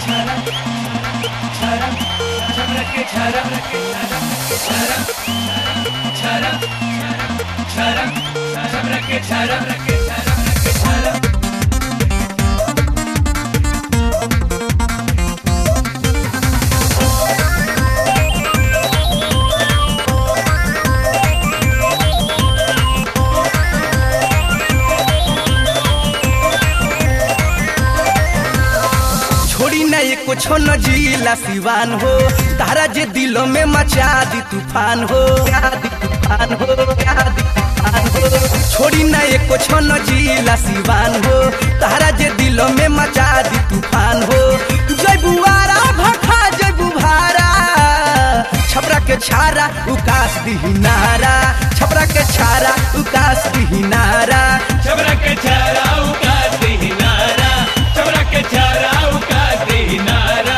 छोड़ी ना ये कुछ न जिला सिवान हो तारा जे दिलों में मचा दी तूफान हो दी तूफान हो दी तूफान हो छोड़ी ना ये कुछ न जिला सिवान हो तारा जे दिलों में मचा दी तूफान हो जय बुआरा भखा जय बुभारा छपरा के छारा उकास दी नारा छपरा के छारा उकास दी नारा चबरा के चारा उकास दे नारा चबरा के चारा उकास दे नारा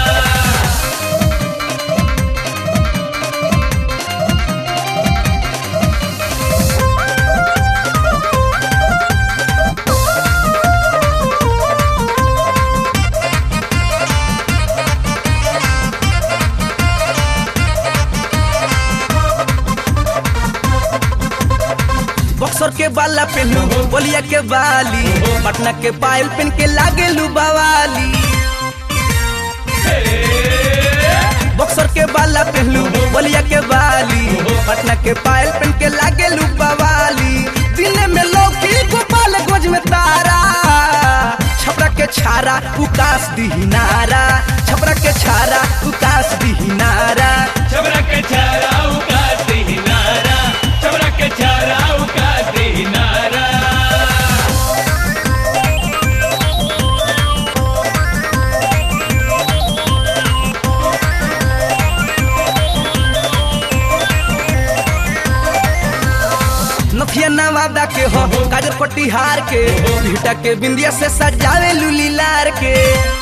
बक्सर के बाला पहनू बोलिया के बाली पटना के पायल पहन के लागे लू बवाली बक्सर के बाला पहनू बोलिया के बाली पटना के पायल पहन के लागे लू बवाली दिन में लौकी गोपाल गोज में तारा छपरा के छारा उकास दी नारा छपरा के छारा उकास दी नारा चबरा के चारा उकास दे नारा चबरा के चारा उकास दे नारा नथिया नवादा के हो काजर पट्टीहार के भीटा के बिंदिया से सजावे लूली लार के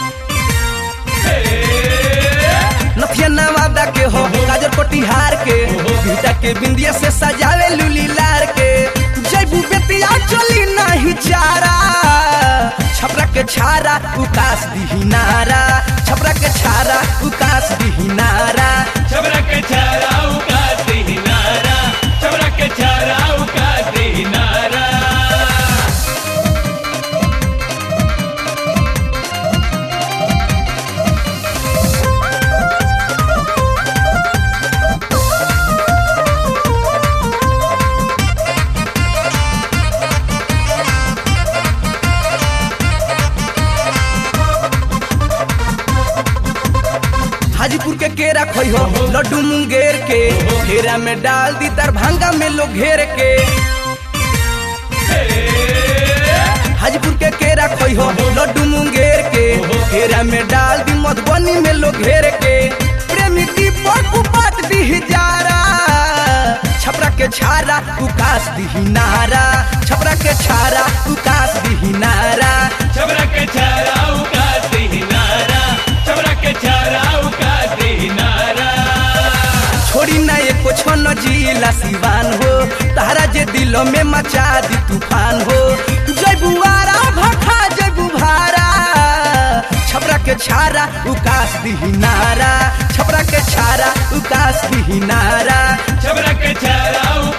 नथिया नवादा के हो काजर पट्टीहार के भीटा के बिंदिया से सजावे लूली लार के जैबू बेतिया चली नहीं चारा छपरा के छारा उकास दी नारा छपरा के छारा उकास दी नारा चबरा के चारा उकास दे नारा चबरा के चारा उकास दे नारा हाजीपुर के केरा खोई हो लड्डू मुंगेर के घेरा में डाल दी दरभंगा में लोग घेर के हाजीपुर के केरा खोई हो लड्डू मुंगेर के घेरा में डाल दी मधुबनी में लोग घेर के प्रेमी दीपक उपात दी जारा छपरा के छारा उकास दी नारा छपरा के छारा उकास दी नारा चबरा के चारा उकास दे नारा चबरा के चारा उकास दे नारा छोड़ी ना ये कुछ न जिला सिवान हो तारा जे दिलों में मचा दी तूफान हो जय बुआरा भखा जय बुभारा छपरा के छारा उकास दी नारा छपरा के छारा उकास दी नारा चबरा के चारा